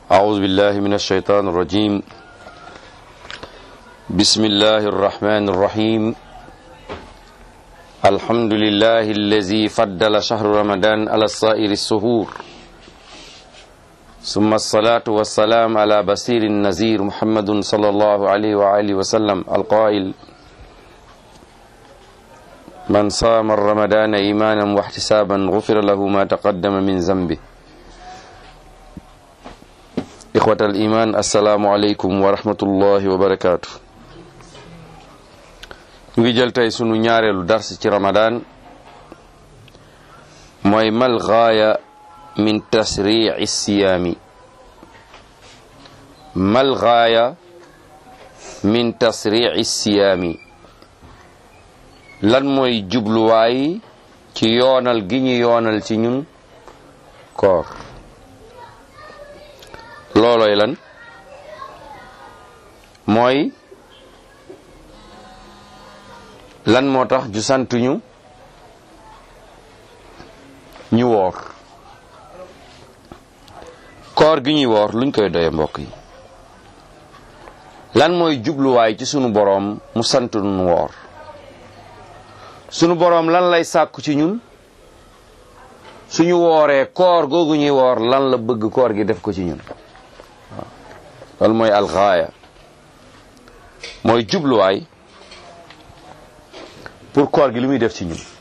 أعوذ بالله من الشيطان الرجيم بسم الله الرحمن الرحيم الحمد لله الذي فضل شهر رمضان على سائر السهور ثم الصلاة والسلام على بصير النذير محمد صلى الله عليه وآله وسلم القائل من صام رمضان إيمانا واحتسابا غفر له ما تقدم من ذنبه إخوة الإيمان السلام عليكم ورحمة الله وبركاته ngi jël tey sunu ñaareelu dars ci Ramadan mooy mal gaaya min tasriici siyaami mal gaaya min tasriici siyaami lan mooy jubluwaay ci yoonal gi ñu yoonal ci ñun koor looloy lan mooy lan moo tax ju santuñu ñu woor koor gi ñuy woor luñ koy doye mbokk yi lan mooy jubluwaay ci sunu boroom mu sant nu woor sunu boroom lan lay sàkku ci ñun suñu wooree koor googu ñuy woor lan la bëgg koor gi def ko ci ñun waaw loolu mooy alxaaya mooy jubluwaay pour koor gi li muy def ci ñun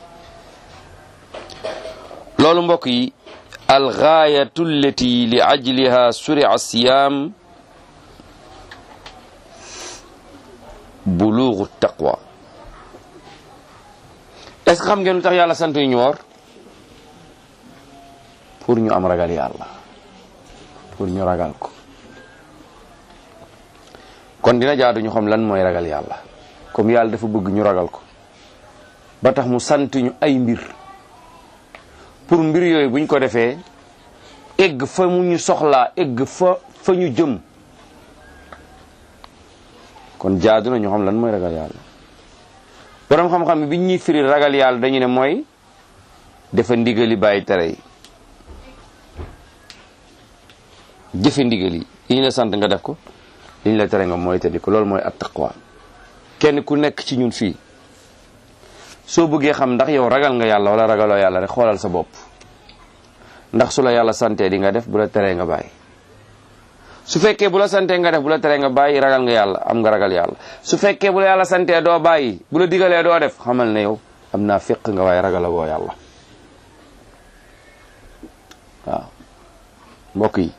loolu mbokk yi alxaayatu allati li ajliha suria siyaam buluugu taqwa est-ce que xam ngeen lu tax yàlla sant ñu woor pour ñu am ragal yàlla pour ñu ragal ko kon dina jaadu ñu xam lan mooy ragal yàlla comme yàlla dafa bëgg ñu ragal ko ba tax mu sant ñu ay mbir pour mbir yooyu buñ ko defee egg fa mu ñu soxlaa egg fa fa ñu jëm kon jaadu na ñu xam lan mooy ragal yàlla borom xam-xam bi ñuy firi ragal yàlla dañu ne mooy dafa ndigali bàyyi tere yi jëfe ndigal yi yi ñu la sant nga def ko li ñu la tere nga mooy tëddi ko loolu mooy at taqwa kenn ku nekk ci ñun fii soo bëggee xam ndax yow ragal nga yàlla wala ragaloo yàlla rek xoolal sa bopp ndax su la yàlla santee di nga def bu la teree nga bàyyi su fekkee bu la santee nga def bu la teree nga bàyyi ragal nga yàlla am nga ragal yàlla su fekkee bu la yàlla santee doo bàyyi bu la digalee doo def xamal ne yow am naa féq nga waaye ragal boo yàlla waaw mbokk yi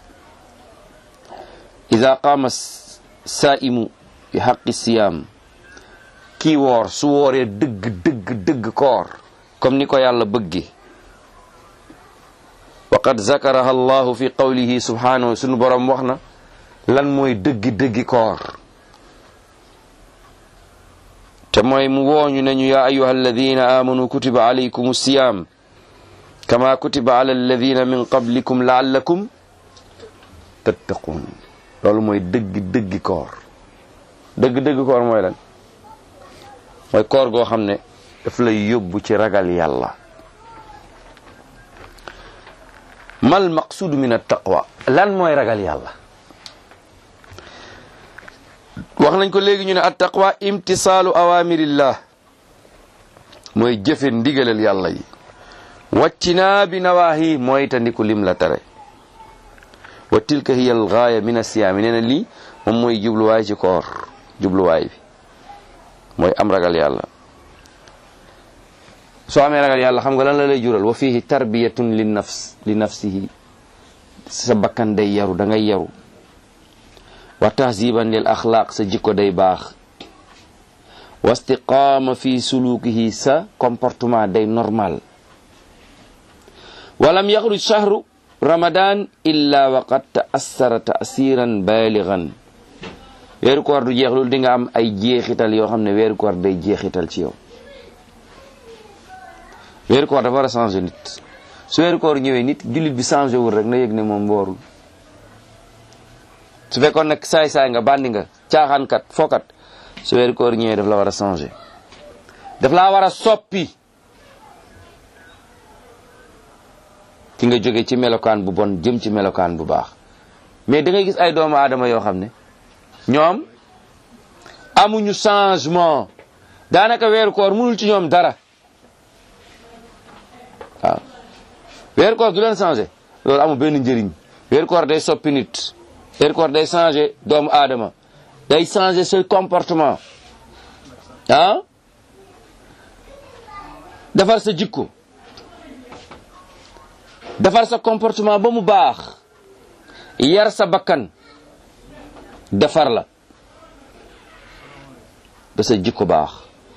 ida qaama saaimu bi xaqi siyaam kii woor su wooree dëgg dëgg dëgg koor comme ni ko yàlla bëggi wa qad zakaraha allahu fi qawlihi subhanahu sunu borom wax na lan mooy dëggi dëggi koor te mooy mu wooñu nañu yaa ayuha alladina amanu kutiba alaykum siyam kama kutiba ala alladina min qablikum laallakum tattaqun loolu mooy dëggi dëggi koor dëgg dëgg koor mooy lan mooy koor goo xam ne daf lay yóbbu ci ragal yàlla mal maqsudu min at-taqwa lan mooy ragal yàlla wax nañ ko léegi ñu ne at-taqwa imtisaalu awamirillah mooy jëfe ndigalal yàlla yi wàccinaa bi nawaahi mooy tandiku lim la tere wa tilka hiya al-gaaya min as-siyaami nee na lii moom mooy jubluwaay ci koor jubluwaay bi mooy am ragal yàlla soo amee ragal yàlla xam nga lan la lay jural wa fihi tarbiyatun li nafs li nafsihi sa bakkan day yaru da ngay yaru wa tahziban lil axlaaq sa jikko day baax wa istiqaama fi sulukihi sa comportement day normal walam yaxruj shahru ramadan illa waqad ta'assara ta'siran baligan weeru koor du jeex loolu di nga am ay jeexital yoo xam ne weeru koor day jeexital ci yow weeru koor dafa war a changé nit su weeru koor ñëwee nit jullit bi changé wul rek na yëg ne moom woorul su fekkoon nag saay-saay nga bandi nga caaxaankat fookat su weeru koor ñëwee daf la war a changé daf laa war a soppi ki nga jóge ci melokaan bu bon jëm ci melokaan bu baax mais da ngay gis ay doomu aadama yoo xam ne ñoom amuñu changement daanaka weeru koor mënul ci ñoom dara waaw weeru koor du leen changé loolu amul benn njëriñ weeru koor day soppi nit weeru koor day changé doomu aadama day changé sa comportement ah defar sa jikko defar sa comportement ba mu baax yar sa bakkan defar la ba sa jikko baax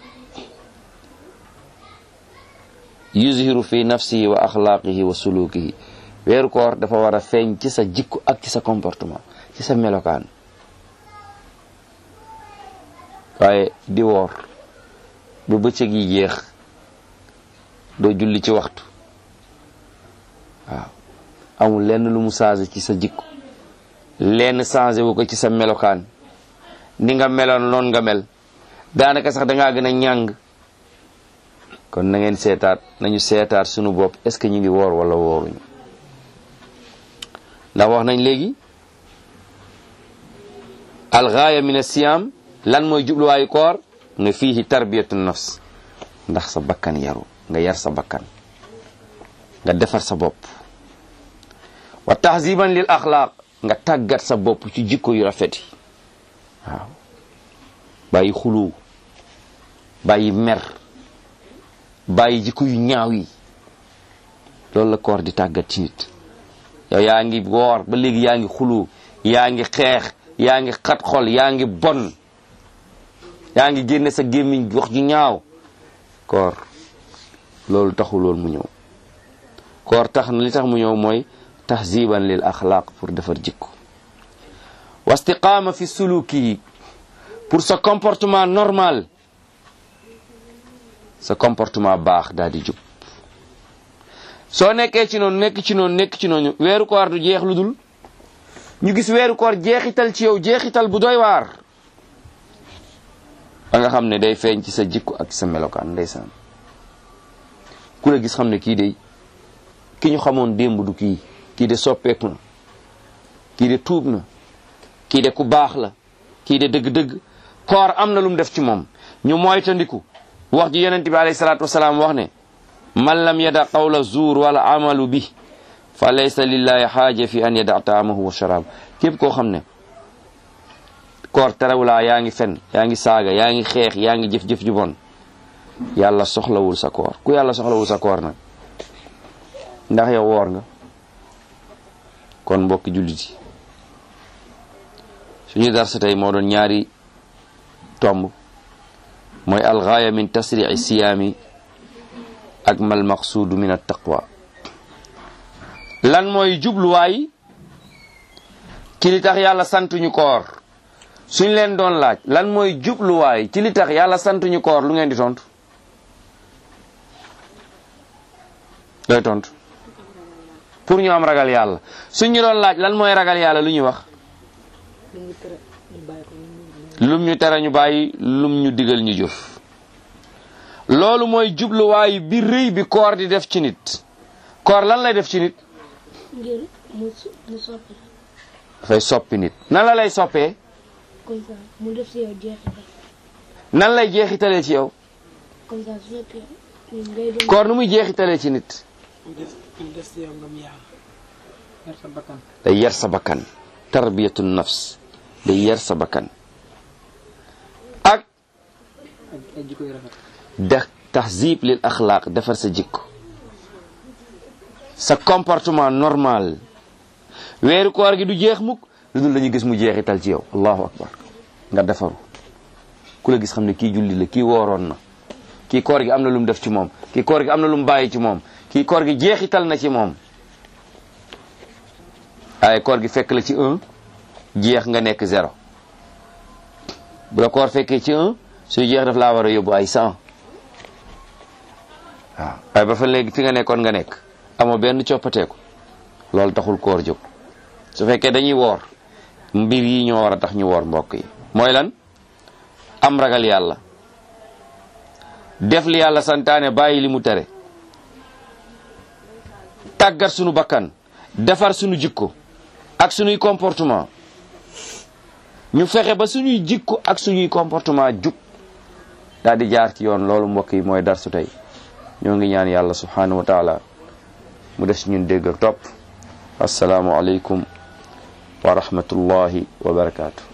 yuzhiru fi nafsihi wa axlaaqihi wa sulukihi weeru koor dafa war a feeñ ci sa jikko ak ci sa comportement ci sa melokaan waaye di woor ba bëccëg yi jeex doo julli ci waxtu waaw amul lenn lu mu changé ci sa jikko lenn changé wu ko ci sa melokaan ni nga meloon noonu nga mel daanaka sax dangaa gën a ñàng kon na ngeen seetaat nañu seetaat sunu bopp est ce que ñu ngi woor wala wooruñu ndax wax nañ léegi algaaya min asiyam lan mooy jubluwaayu koor nga fiihi tarbiyatu nafs ndax sa bakkan yaru nga yar sa bakkan nga defar sa bopp wa tahziban lil axlaaq nga tàggat sa bopp ci jikko yu rafet yi waaw bàyyi xulu bàyyi mer bàyyi jikko yu ñaaw yi loolu la koor di tàggat ci nit yow yaa ngi woor ba léegi yaa ngi xulu yaa ngi xeex yaa ngi xat xol yaa ngi bon yaa ngi génne sa gémmiñ wax ju ñaaw koor loolu taxu loolu mu ñëw koor tax na li tax mu ñëw mooy tahziban lil axlaaq pour defar jikko wa istiqaama fi suluki pour sa comportement normal sa comportement baax daal di jub soo nekkee ci noonu nekk ci noonu nekk ci noonu weeru koor du jeex lu dul ñu gis weeru koor jeexital ci yow jeexital bu doy waar ba nga xam ne day feeñ ci sa jikko ak sa melokaan ndeysaan ku la gis xam ne kii de ki ñu xamoon démb du kii kii de soppeeku na kii de tuub na kii de ku baax la kii de dëgg-dëgg koor am na lu mu def ci moom ñu moytandiku wax ji yonent bi alayhi salaatu wasalaam wax ne man lam yada qawla zuur wala amalu bi fa laysa lillahi xaaja fi an yada taamahu wa sharaab képp koo xam ne koor terewulaa yaa ngi fen yaa ngi saaga yaa ngi xeex yaa ngi jëf-jëf ju bon yàlla soxlawul sa koor ku yàlla soxlawul sa koor nag ndax yow woor nga kon mbokki jullit yi suñu darsa tey moo doon ñaari tomb mooy algaaya min tasrici siyaami ak mal maqsuudu min attaqwa lan mooy jubluwaay ci li tax yàlla santuñu koor suñ leen doon laaj lan mooy jubluwaay ci li tax yàlla santuñu koor lu ngeen di tontu looy tontu pour ñu am ragal yàlla suñ ñu doon laaj lan mooy ragal yàlla lu ñuy wax lum ñu tere ñu bàyyi lum ñu digal ñu jëf loolu mooy jubluwaay bi rëy bi koor di def ci nit koor lan lay def ci nit ngir mu mu soppi dafay soppi nit nan la lay soppee comme ça mu def si yow jeexital nan lay jeexitalee ci yow comme ça su fekkee ngay doon koor nu muy jeexitalee ci nit mu def mu def si yow ngëm yàlla yar sa bakkan day yar sa bakkan tarbiyatu nafs day yar sa bakkan ak ak ay jikko yu rafet de tahzib lil axlaaq defar sa jikko sa comportement normal weeru koor gi du jeex mukk lu dul dañuy gis mu jeexital ci yow allahu akbar nga defaru ku la gis xam ne kii julli la kii wooroon na kii koor gi am na lu mu def ci moom kii koor gi am na lu mu bàyyi ci moom kii koor gi jeexital na ci moom waaye koor gi fekk la ci un jeex nga nekk zéro bu la koor fekkee ci un suy jeex daf laa war a yóbbu ay cent waaw waaye ba fa léegi fi nga nekkoon nga nekk amoo benn coppateeku loolu taxul koor jóg su fekkee dañuy woor mbir yi ñoo war a tax ñu woor mbokk yi mooy lan am ragal yàlla def li yàlla santaane bàyyi li mu tere tàggat sunu bakkan defar sunu jikko ak suñuy comportement ñu fexe ba suñuy jikko ak suñuy comportement jub daal di jaar ci yoon loolu mbokk yi mooy darsu tey ñoo ngi ñaan yàlla subhanahu wa taala mu def ci ñun dégg ak topp asalaamu aleykum wa rahmatullahi wa barakaatu